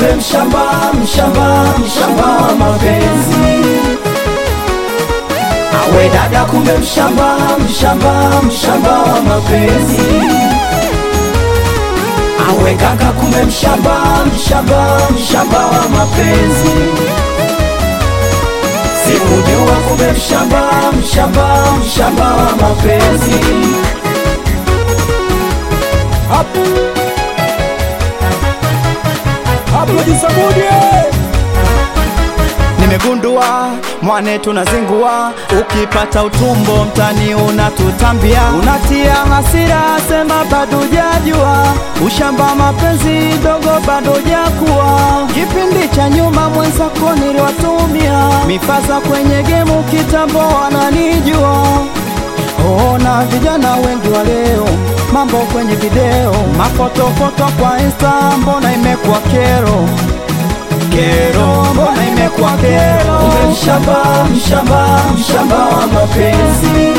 kumbe mshamba mshamba mshamba wa mapenzi awe dada kumbe mshamba mshamba mshamba wa mapenzi awe kaka kumbe mshamba mshamba mshamba wa mapenzi sikujua kumbe mshamba mshamba mshamba wa mapenzi Nimegundua mwane tunazingua, ukipata utumbo mtani unatutambia, unatia hasira, sema bado jajua, ushamba mapenzi dogo bado jakuwa. Kipindi cha nyuma mwenzako niliwatumia mifasa kwenye gemu, kitambo wananijua Ona vijana wengi wa leo, mambo kwenye video, mafotofoto kwa Insta, mbona imekuwa kero kero, mbona imekuwa kero? kumbe mshamba mshamba mshamba wa mapenzi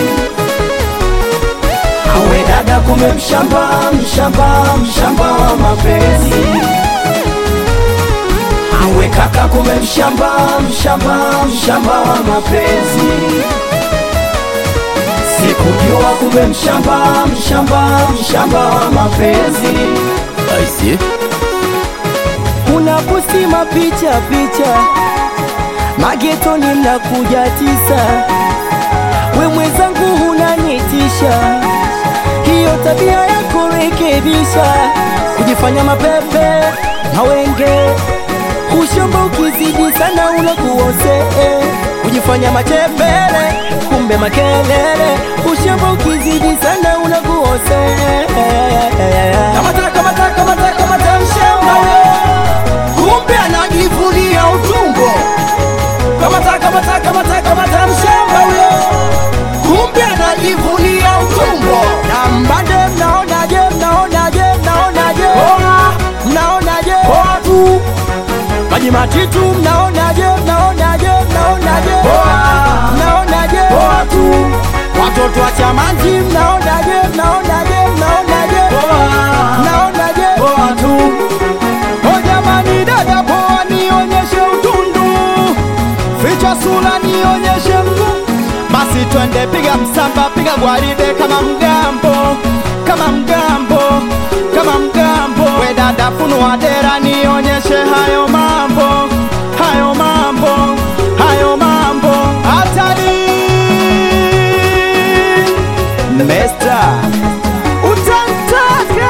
awe dada kumbe mshamba mshamba mshamba wa mapenzi awe kaka kumbe mshamba mshamba mshamba wa mapenzi sikujua kumbe mshamba mshamba mshamba wa mapenzi unaposti mapicha picha magetoni mnakuja tisa, we mwenzangu unanitisha, hiyo tabia yako rekebisha, kujifanya mapepe na wenge, ushamba ukizidi sana unakuose, kujifanya machepele kumbe makelele, ushamba ukizidi sana unakuose. Kamata, kamata, kamata, kamata mshamba kumbe anajivunia utumbo. Kamata, kamata, kamata, kamata mshamba huyo, kumbe anajivunia utumbo. na mbande mnaonaje mnaonaje mnaonaje mnaonaje Watu maji matitu mnaonaje mnaonaje mnaonaje mnaonaje watu watoto wa chamanzi mnaonaje mnaonaje mnaonaje mnaonaje watu o jamani dada poa nionyeshe utundu ficha sura nionyeshe mguu basi twende, piga msamba, piga gwaride kama mgambo, kama mgambo, kama mgambo. We dada, funua dera, nionyeshe hayo mambo, hayo mambo, hayo mambo. Hatari Mesta, utantaka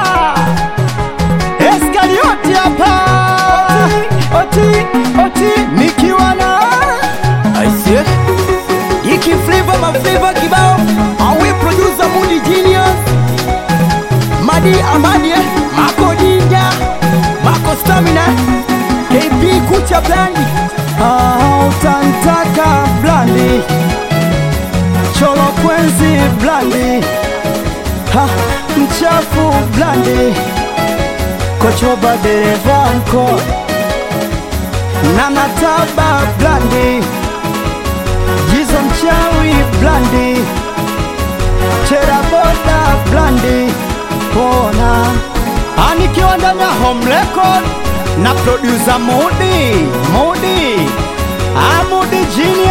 Eskarioti hapa, oti, oti, nikiwa na Aisee, iki flavor ma flavor kibao, awe producer Mudi Genius, Madi Amadi, Mako Ninja, Mako Stamina, KP Kucha Blandi, Ah, utantaka blandi cholo kwenzi blandi ha, mchafu blandi kochoba dereva mko na nataba blandi jizo mchawi blandi cheraboda blandi pona anikiwa ndani ya home record na producer Mudi Mudi Amudi Genius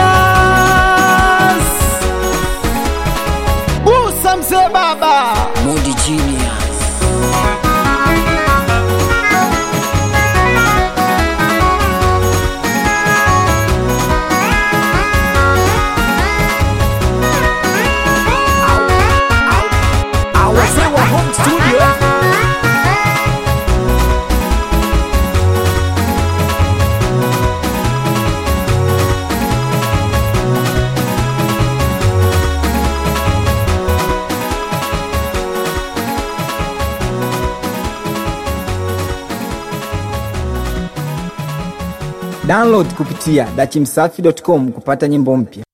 Busa mzee baba Mudi Genius. Wazee wa home studio Download kupitia dachimsafi.com kupata nyimbo mpya.